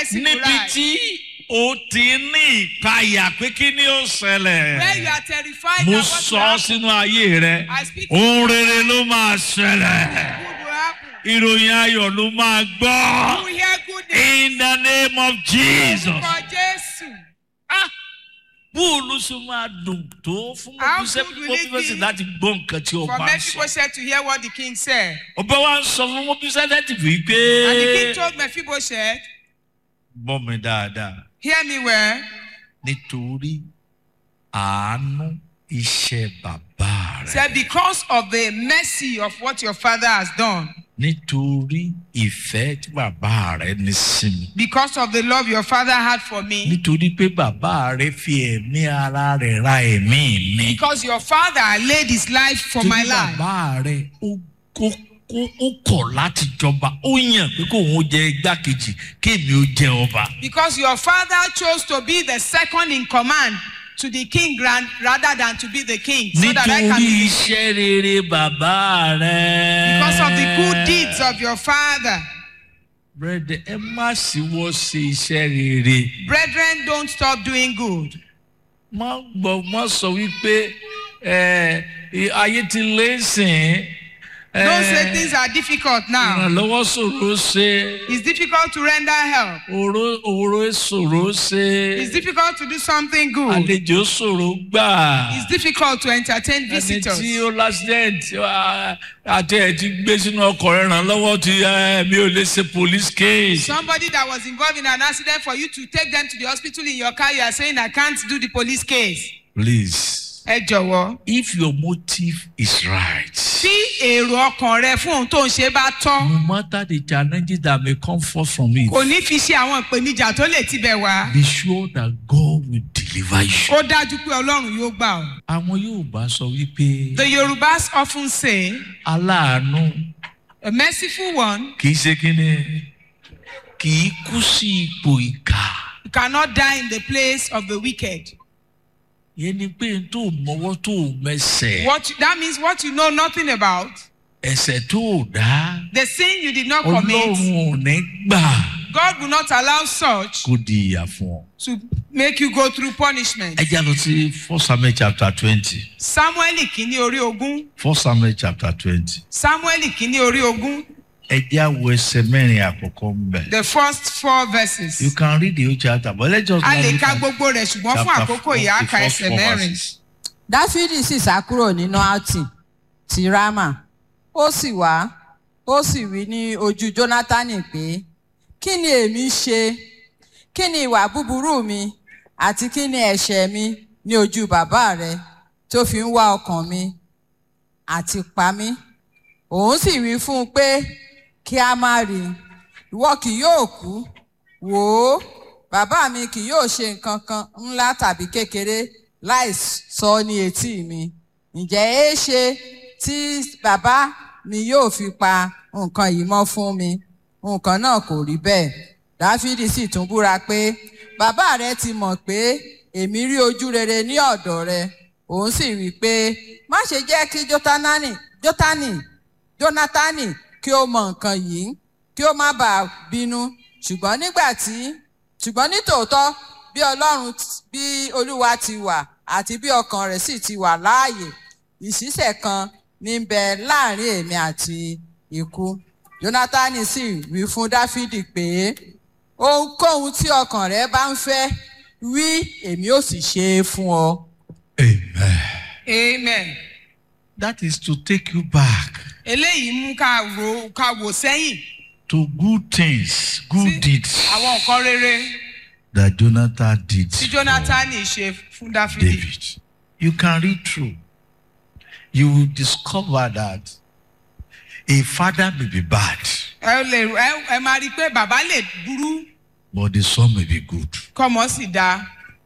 merciful níbi eye. tí o ti ní ìpayà pé kí ni ó Where you ṣẹlẹ̀ are terrified mo that what sọ will ọ́ happen, sínú ayé rẹ I speak ohun rere ló máa ṣẹlẹ̀ good will happen. ìròyìn ayọ̀ ló máa You gbọ́ will hear good news. in the name of Jesus. For Jésù. Ah, bóòlù ṣe máa dùn tó fún How mọ́bíṣẹ́ good will it mọ́bíṣẹ́ be láti gbọ́ nǹkan tí For ọba ń sọ. Mephibosheth to hear what the king said. ọba wa ń sọ fún mọ́bíṣẹ́ láti fi pé. And the king told Mephibosheth, gbọ́ mi dáadáa Hear me well. nítorí àánú iṣẹ́ bàbá rẹ̀. Said, Because of the mercy of what your father has done, nítorí ìfẹ́ tí bàbá rẹ̀ ní sí mi. because of the love your father had for me, nítorí pé bàbá rẹ̀ fi ẹ̀mí ara rẹ̀ ra ẹ̀mí mi. because your father laid his life for my torí life. bàbá rẹ̀ ó kó kó ó kọ̀ láti jọba ó yàn pé kó òun jẹ igbákejì kéèmí ó jẹ ọba. Because your father chose to be the second in command to the king grand, rather than to be the king. So that I can nítorí be iṣẹ́ rere bàbá rẹ̀. because of the good deeds of your father. Brethren, ẹ má síwọ́ ṣe iṣẹ́ rere. Brethren, don't stop doing good. má gbọ́ má sọ wípé ẹ, ayé ti lé sìn. Don't say things are difficult now. ìrànlọ́wọ́ ṣòro ṣe. It's difficult to render help. òró òró ṣòro ṣe. It's difficult to do something good. àlejò ṣòro gbà. It's difficult to entertain ẹni visitors. tí ó lásìdẹ́ǹtì àti ẹ̀ ti gbé sínú ọkọ̀ rẹ̀ ràn lọ́wọ́ ti ẹ, mi ò lè ṣe police case. Somebody that was involved in an accident for you to take them to the hospital in your car, you are saying, I can't do the police case. please Ẹ jọ̀wọ́. if your motive is right. Tí èrò ọkàn rẹ fún ohun tó ń ṣe bá tọ́, no matter the challenges that may come forth from it. kò ní fi ṣe àwọn ìpèníjà tó lè tibẹ̀ wá. be sure that God will deliver you. Ó dájú pé Ọlọ́run yóò gbà ọ́. àwọn yóò bá sọ wípé The Yorubas often say, aláàánú a merciful one kì í ṣe kíni kì í kú sí ipò ìkà. cannot die in the place of the wicked. yẹn ni pé n tó mọwọ́ tó mẹsẹ̀ What that means what you know nothing about, ẹsẹ̀ tó dá the sin you did not commit, ọlọ́run ò ní gbà God will not allow such kó di ìyà fún ọ. to make you go through punishment. ẹ já lọ sí first samuel chapter twenty Samuel kìíní orí ogún. first samuel chapter twenty Samuel kìíní orí ogún. ẹ já wo ẹsẹ̀ mẹ́rin àkọ́kọ́ ń bẹ̀. The first four verses. you can read the whole chapter but let's just A now lè look ka at gbogbo rẹ̀ ṣùgbọ́n fún chapter àkókò four, ìyá the ka first ẹsẹ̀ four mẹ́rin. verses. dáfídì sì sá kúrò nínú áùtì ti rámà ó sì wá ó sì wí ní ojú jónátánì pé kí ni èmi ṣe kí ni ìwà búburú mi àti kí ni ẹ̀ṣẹ̀ mi ní ojú bàbá rẹ tó fi ń wá ọkàn mi àti pa mí òun sì wí fún un pé kí a má rí i ìwọ kì yóò kú wò ó bàbá mi kì yóò ṣe nǹkan kan ńlá tàbí kékeré láì sọ ní etí mi ǹjẹ́ èé ṣe tí bàbá mi yóò fi pa nǹkan yìí mọ́ fún mi nǹkan náà kò rí bẹ́ẹ̀ dáfídì sì tún búra pé bàbá rẹ ti mọ̀ pé èmi rí ojú rere ní ọ̀dọ̀ rẹ òun sì wí pé má ṣe jẹ́ kí jótánánì jótánì jónátánì kí ó mọ nǹkan yìí kí ó má bàa bínú ṣùgbọ́n nígbà tí ṣùgbọ́n nítòótọ́ bí ọlọ́run t- bí olúwa ti wà àti bí ọkàn rẹ̀ sì ti wà láàyè ìṣísẹ̀ kan ní ń bẹ láàrin èmi àti ikú jónátánì sì wí fún dáfídì pé ohunkóhun tí ọkàn rẹ bá ń fẹ́ wí èmi ò sì ṣe é fún ọ. amen. Amen. that is to take you back Eléyìí mú ká ro ká wò sẹ́yìn to good things good sí deeds àwọn nǹkan rere that jonathan did tí for Jonathan ṣe fún Dáfídì. david you can read through you will discover that a father may be bad Ẹ lè ẹ ẹ máa rí i pé bàbá lè burú but the son may be good kọ́mọ sì dáa.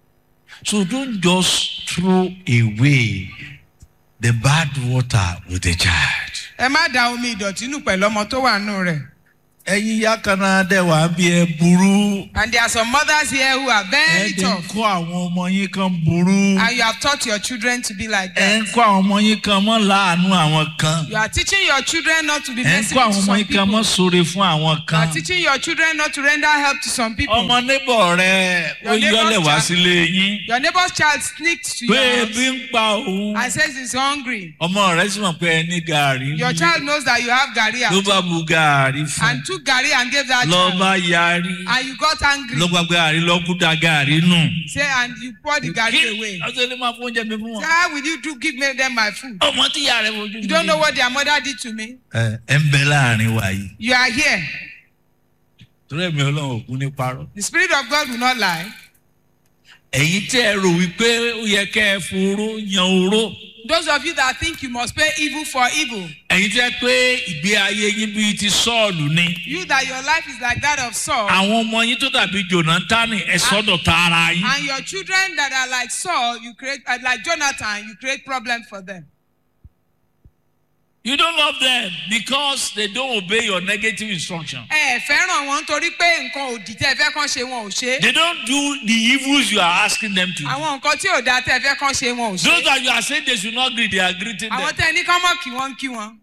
so don't just throw away the bad water with the child Ẹ má da omi ìdọ̀tí nù pẹ̀lú ọmọ tó wà nù rẹ̀. ẹ̀yin ìyá kan náà dẹ̀ wá bí ẹ burú. And there are some mothers here who are ẹ very dẹ̀ ń tough. kọ́ àwọn ọmọ yín kan burú. And you have taught your children to be like ẹ that. ń kọ́ àwọn ọmọ yín kan mọ́ láàánú àwọn kan. You are teaching your children not to be ẹ ń kọ́ merciful àwọn to ọmọ some yín kan people. mọ́ sóre fún àwọn You kan. are teaching your children not to render help to some people. ọmọ níbọ̀ rẹ ó Your neighbor's yọlẹ̀ wá child- sílé yín. Your neighbor's child sneaks to pé your ebi house ń pa òun. and says he's hungry. ọmọ rẹ sì mọ̀ pé ẹ ní gàárì. Your nílé. child knows that you have gari ló out bá bu gàárì fún. and took gari and gave that lọ child. bá yarí. And you got angry. lọ gba gàárì lọ kú da gàárì nù. Say and you pour the gari away. ọjọ́ ilé máa fún oúnjẹ mi fún Say, wọn. how will you do give me them my food? ọmọ tí ìyá rẹ fojú You don't know what their mother did to me. ẹ ẹ ń bẹ láàrin wa yìí. You are here. torí ẹ̀mí ọlọ́run òkú ní parọ́. The spirit of God will not lie. ẹ̀yin tẹ́ ẹ rò wípé ó yẹ kẹ́ ẹ foró yan oró. Those of you that think you must pay evil for evil, ẹ̀yin tẹ́ pé ìgbé ayé yín bíi ti sọ́ọ̀lù ni. you that your life is like that of Saul, àwọn ọmọ yín tó dàbí jonathan ẹ sọ́dọ̀ ta ara yín. and your children that are like Saul, you create uh, like Jonathan, you create problems for them. you don't love them because they don't obey your negative instruction. Ẹ ẹ̀ fẹ́ràn wọn nítorí pé nǹkan òdì tẹ́ ẹ fẹ́ kán ṣe wọn ò ṣe. they don't do the evils you are asking them to do. Àwọn nǹkan tí ò dáa tẹ́ ẹ fẹ́ kán ṣe wọn ò those ṣe. that you are saying they should not greet they are greeting Àwọn them. tẹ́ ẹ ní kán mọ̀ kí wọ́n ń kí wọn.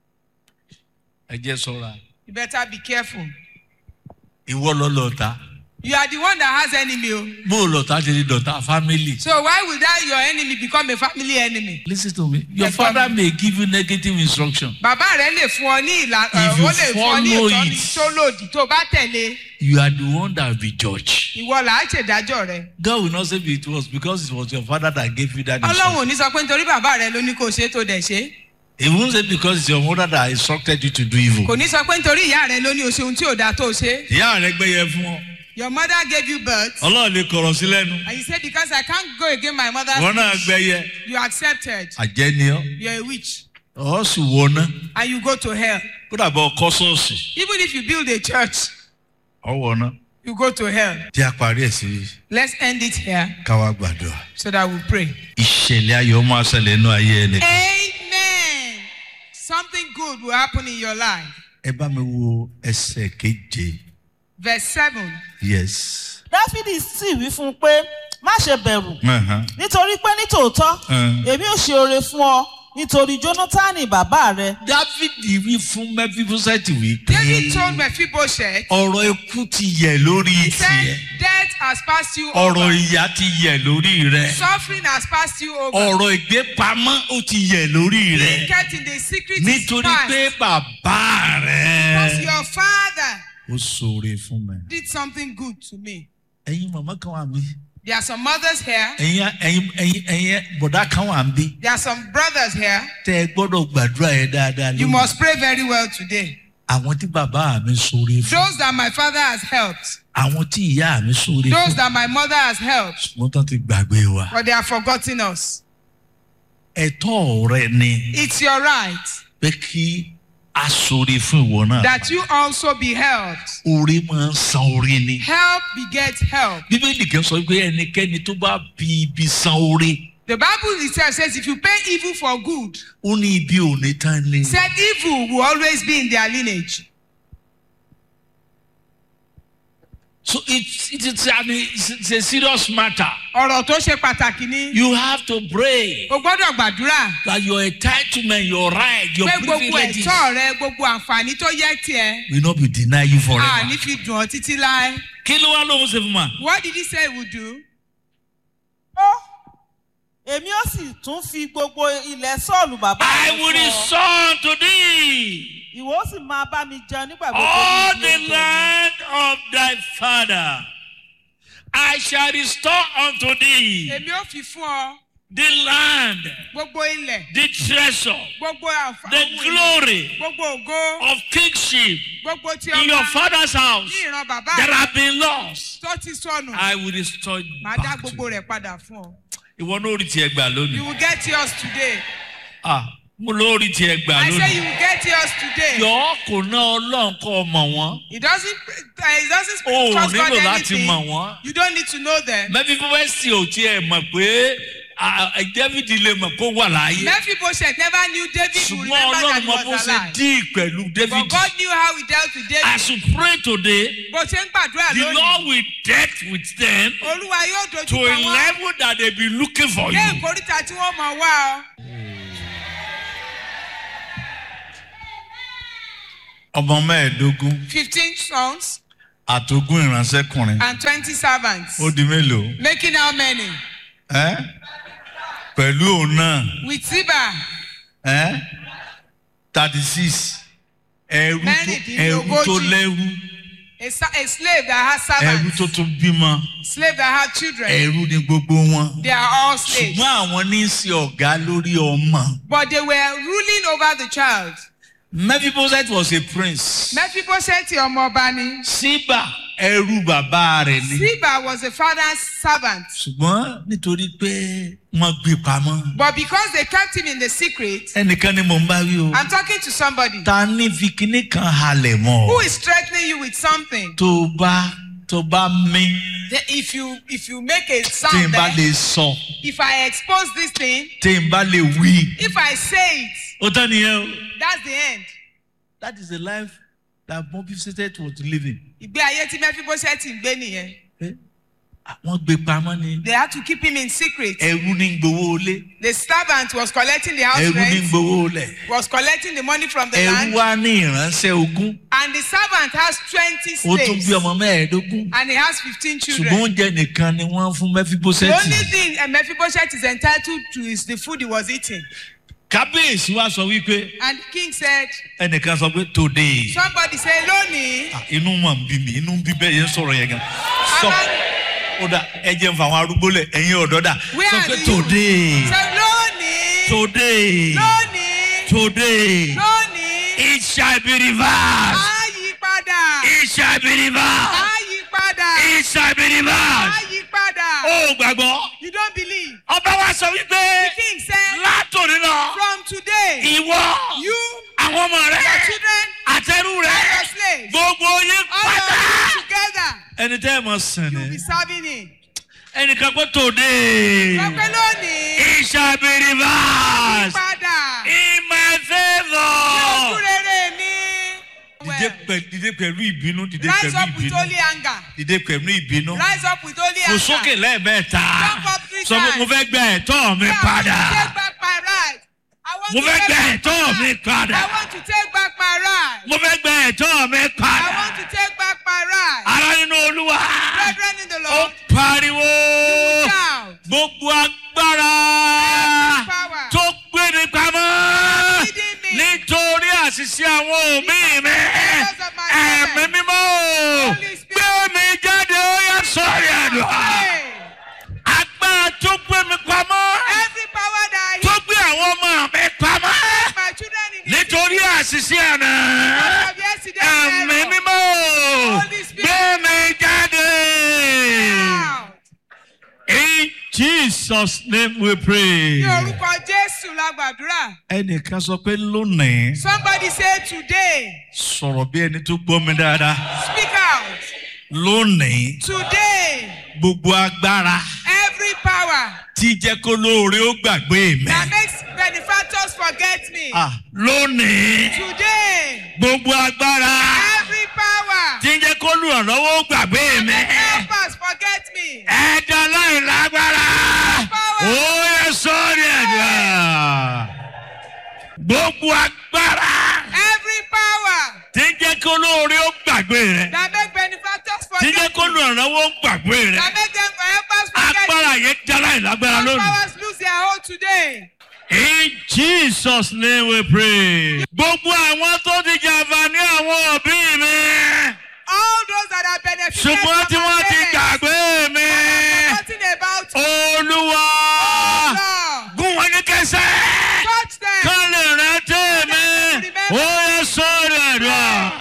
ẹ jẹ́ sọ́ra You better be careful. ìwọ lọ lọ́ta You are the one that has enemy o. bó o lọ́ta ti di dọ̀tá family. So why would that your enemy become a family enemy? lis ten to me your Yes, father ma'am. may give you negative instruction Bàbá rẹ̀ lè fún ọ ní ìlànà If you ó lè fún ọ ní follow ìtọ́ni it. tó lòdì tó bá tẹ̀lé you are the one that will be judged. ìwọ là á ṣèdájọ́ rẹ̀. God will not say it was because it was your father that gave you that Ọlọ́run instruction. ò ní sọ pé nítorí bàbá rẹ̀ ló ní kó ṣe é tó dẹ̀ ṣe é. He won't say because it's your mother that instructed you to do evil. Kò ní sọ pé nítorí ìyá rẹ̀ ló ní o ṣe ohun tí ò dáa tó ṣe é. ìyá rẹ gbẹyẹ fún ọ Your mother gave you birth ọlọ́run lè kọ̀rọ̀ sí lẹ́nu and you say because I can't go against my mother's wọn náà wish, gbẹyẹ you accepted àjẹ́ ni ọ́ you're a witch ọ̀ sì wọná and you go to hell. kó dàbọ̀ ọkọ sọ́ọ̀sì Even if you build a church ọ̀ wọná. you go to hell. tí a parí ẹ̀ sí Let's end it here káwá gbàdúrà. so that we pray. ìṣẹ̀lẹ̀ ayọ̀ máa ṣẹlẹ̀ inú ayé ẹni. Amen. Something good will happen in your life. ẹ bá mi wo ẹsẹ̀ keje Verse 7. yes. dáfídì sì wí fún un pé má ṣe bẹ̀rù Uh-huh. nítorí pé nítòótọ́ Mm. èmi ò ṣe oore fún ọ nítorí jónátánì bàbá rẹ dávidi wí fún mẹfibosẹti wí David told pé Mephibosheth, ọ̀rọ̀ ikú ti yẹ̀ lórí he said, tiẹ̀ Death has passed you ọ̀rọ̀ over. ìyà ti yẹ̀ lórí rẹ̀ Suffering has passed you over. ọ̀rọ̀ ìgbépamọ́ ó ti yẹ̀ lórí Being rẹ̀ kept in the secret is nítorí past. pé bàbá Because rẹ̀ your father ó ṣoore fún mi. did something good to me. ẹ̀yin màmá kan wà mí There are some mothers here. ẹ̀yin ẹ̀yin ẹ̀yin ẹ̀yin bọ̀dá kan wà mí There are some brothers here. tẹ́ ẹ gbọ́dọ̀ gbàdúrà yẹn dáadáa You lónìí. must pray very well today. àwọn tí bàbá mi ṣoore fún Those that my father has helped. àwọn tí ìyá mi ṣoore Those fún that my mother has helped. wọ́n tán ti gbàgbé wa. But they have forgotten us. ẹ̀tọ́ rẹ ni It's your right pé kí a ṣoore fún ìwọ náà. that you also be helped. orí máa ń san orí ni. Help begets help. bíbélì kan sọ pé ẹnikẹ́ni tó bá fi ibi san orí The Bible itself says if you pay evil for good, ó ní ibi ò ní tán ni. said evil will always be in their lineage. so it's it's I mean it's, it's a serious matter. Ọ̀rọ̀ tó ṣe pàtàkì ni you have to pray o gbọ́dọ̀ gbàdúrà that your entitlement your right your pé gbogbo privileges ẹ̀tọ́ rẹ gbogbo àǹfààní tó yẹ tiẹ̀ will not be denied you à forever. ní fi dùn ọ́ títí láé. kí ló wá lóhùn ṣe fún ma. What did he say he would do? ó èmi ó sì tún fi gbogbo ilẹ̀ sọ́ọ̀lù bàbá I rẹ will fún ọ return to thee ìwọ ó sì máa bá mi jẹun nígbà gbogbo all ní the ibi oúnjẹ mi. land of thy father. I shall restore unto thee Èmi ò fi fún ọ the land, gbogbo ilẹ̀, the treasure, gbogbo àǹfààní, the glory gbogbo ògo, of kingship gbogbo tí in your ọba father's house ní ìran bàbá that rẹ have been lost. tó ti sọnù. I will restore it Màá dá back to gbogbo you. rẹ̀ padà fún ọ. Ìwọ náà rí tiẹ̀ gbà You lónìí. will get yours today. Ah, mo ló rí tiẹ̀ gbà I say you lónìí. will get yours today. Yọ̀ọ́ kò ná ọlọ́run kọ́ ọmọ wọn. It doesn't uh, it doesn't O ò trust God nílò láti anything. mọ̀ wọ́n. You don't need to know them. Mẹ́fí fífẹ́ sí ò tiẹ̀ mọ̀ pé ah, david lè mọ̀ kó wà láàyè Mephibosheth never knew David would ṣùgbọ́n remember that ọlọ́run he mọ bó was ṣe alive. díì pẹ̀lú david But God knew how he dealt with David. as you pray today Bó ṣe ń gbàdúrà the lónìí, lord will deal with them Olúwa yóò dojú to kọ a wọ́n. level that they be looking for Dé you. ìkórìtà tí wọ́n mọ̀ wá ọ. ọmọ mẹ́ẹ̀ẹ́dógún Fifteen sons àtogún ìránṣẹ́kùnrin and twenty servants. ó di mélòó Making how many? ẹ́ pẹ̀lú òun náà With Ziba, ẹ́ thirty six ẹrú tó ẹrú Mẹ́rìndínlógójì. tó lẹ́rú a, sa- a slave that has ẹrú servants. tó tún bímọ Slave that have children. ẹrú ni gbogbo wọn They are all slaves. ṣùgbọ́n àwọn ní í ṣe ọ̀gá lórí ọmọ. But they were ruling over the child. Mephibosheth was a prince. Mephibosheth ọmọ ọba ni. Síbà ẹrú bàbá rẹ̀ ni. Ziba was the father's servant. ṣùgbọ́n nítorí pé wọ́n gbé pamọ́. But because they kept him in the secret, ẹnìkan ni mò ń bá wí o. I'm talking to somebody ta ní fi kinní kan halẹ̀ mọ́. who is threatening you with something. tó bá tó bá mí Then if you if you make a tí n sound bá there, lè sọ if I expose this thing, tí n bá lè wí. if I say it, ó tán nìyẹn o. that's the end. that is the life that Mephibosheth was living. Ìgbé ayé tí Mephibosheth ń gbé nìyẹn. Eh? wọ́n gbé pamọ́ ni. They had to keep him in secret. ẹrú ní gbowó lé. The servant was collecting the house ẹrú ní rent, gbowó lẹ̀. was collecting the money from the ẹrú land, wá ní ìránṣẹ́ ogún. and the servant has 20 ó tún bí slaves, ọmọ mẹ́ẹ̀ẹ́dógún. and he has 15 ṣùgbọ́n children. oúnjẹ nìkan ni wọ́n fún The Mephibosheth. only thing uh, Mephibosheth is entitled to is the food he was eating. kábíyèsí wa sọ wípé And the king said, ẹnìkan sọ pé today somebody say, lónìí, Ah, inú mà ń bí mi inú ń bí bẹ́ẹ̀ yẹn sọ̀rọ̀ yẹn gan. sọ ó dà ẹ jẹ́ n fa àwọn arúgbó lẹ̀ ẹ̀yin ọ̀dọ́ dà where sọ are pé the today youth? Say, lónìí, today lónìí, today lónìí, it shall be reversed á yí padà, it shall be reversed á yí padà, it shall be á reversed. yí padà. ó gbàgbọ́ You don't believe. ọba wa sọ wípé The king said, látòrí lọ from today, ìwọ you, àwọn ọmọ rẹ your children, àtẹrù rẹ and your slaves, gbogbo yín all pátá. of you together, ẹni tẹ́ ẹ mọ̀ sìn you'll ní. be serving him. ẹnìkan pé today Sọ pé lónìí, it shall be reversed padà, in my ojú favour. rere mi. dìde pẹ̀lú dìde pẹ̀lú ìbínú dìde Rise pẹ̀lú up with ìbínú holy anger. dìde pẹ̀lú ìbínú. Rise up with holy fò anger. sókè lẹ́ẹ̀mẹ́ta Jump up three sọ pé mo times. fẹ́ gba ẹ̀tọ́ mi Yeah, I want padà to take back my right. I want mo to fẹ́ take gba back ẹ̀tọ́ my mi right. padà I want to take back my right. mo fẹ́ gba ẹ̀tọ́ mi I padà want to take back my right. ara nínú olúwa Brethren in the ó Lord, pariwo shout. gbogbo agbára power. tó gbé mi pamọ́ Leading me. nítorí àṣìṣe àwọn òbí mi Because of my ẹ̀mí parents. mímọ́ Holy Spirit. gbé mi jáde ó yẹ sọ́ọ̀rì àdúrà Hey, agbára tó gbé mi pamọ́ every power that tó I gbé àwọn ọmọ mi pamọ́ hid my children in this nítorí àṣìṣe àná because of yesterday's ẹ̀mí error. mímọ́ Holy Spirit. gbé mi jáde. Shout. In Jesus name we pray. Ní orúkọ Jésù la gbàdúrà. ẹnìkan sọ pé lónìí Somebody say today. sọ̀rọ̀ bí ẹni tó gbọ́ mi dáadáa Speak out. lónìí Today. gbogbo agbára Every power tí jẹ́ kó lóore ó gbàgbé mi. that makes benefactors forget me. Ah, lónìí Today. gbogbo agbára Every power tí jẹ́ kó lùrànlọ́wọ́ ó gbàgbé mi. help us forget me. ẹ̀dá láì lágbára ó yẹ sọ́ọ̀rì ẹ̀dá. gbogbo agbára Every power tí jẹ́ kó lóore ó gbàgbé rẹ̀. that make benefactors tí jẹ́ forget kó me. lùrànlọ́wọ́ ó gbàgbé rẹ̀. That make them help us forget me. agbára yẹn jálá ìlágbára Those lónìí. powers lose their hold today. In Jesus name we pray. Gbogbo àwọn tó ti jàǹfààní àwọn òbí mi. All those that are benefited Ṣùgbọ́n tí from wọ́n my ti parents, gbàgbé mi. forgetting about Olúwa Lord. gún wọn ní kẹsẹ̀. Touch them. Kán lè rántí mi. Ó yẹ sọ́ọ̀rọ̀ ẹ̀dùn.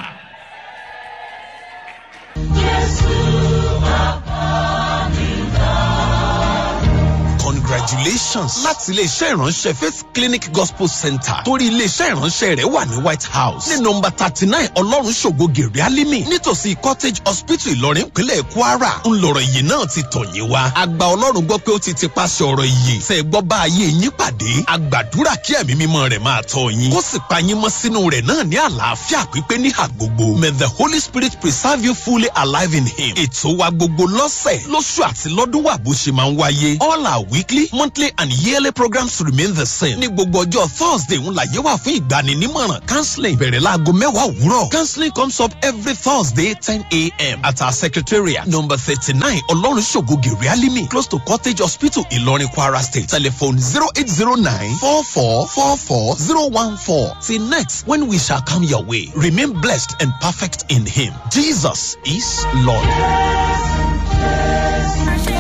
Congratulations. congratulations láti iléeṣẹ́ ìránṣẹ́ faith clinic gospel center torí iléeṣẹ́ ìránṣẹ́ rẹ̀ wà ní white house ní nọmba thirty nine ọlọ́run ṣògo gèrè alimi nítòsí cottage hospital ìlọrin ìpínlẹ̀ kwara ńlọrọ̀ yìí náà ti tọ̀ yín wá àgbà ọlọ́run gbọ́ pé ó ti ti paṣẹ ọ̀rọ̀ yìí tẹ̀ gbọ́ bá ayé yín pàdé àgbàdúrà kí ẹ̀mí mímọ́ rẹ̀ máa tọ́ yín kó sì pa yín mọ́ sínú rẹ̀ náà ní àlàáfíà pípé níhà gbogbo may the holy spirit preserve you fully alive in him ètò wa gbogbo lọ́sẹ̀ lóṣù àti lọ́dún wà bó ṣe máa ń wáyé all our weekly monthly and yearly programs remain the same ní gbogbo ọjọ́ thursday ń láyé wà fún ìgbaninímọ̀ràn counseling bẹ̀rẹ̀ láago mẹ́wàá òwúrọ̀ counseling comes up every thursday ten a.m. at our secretariat number thirty-nine ọlọ́run ṣògo gèrè alimi close to cottage hospital ìlọrin kwara state telephone zero eight zero nine four four four four zero one four till next when we shall come your way remain blessed and perfect in him jesus is lord. Ṣé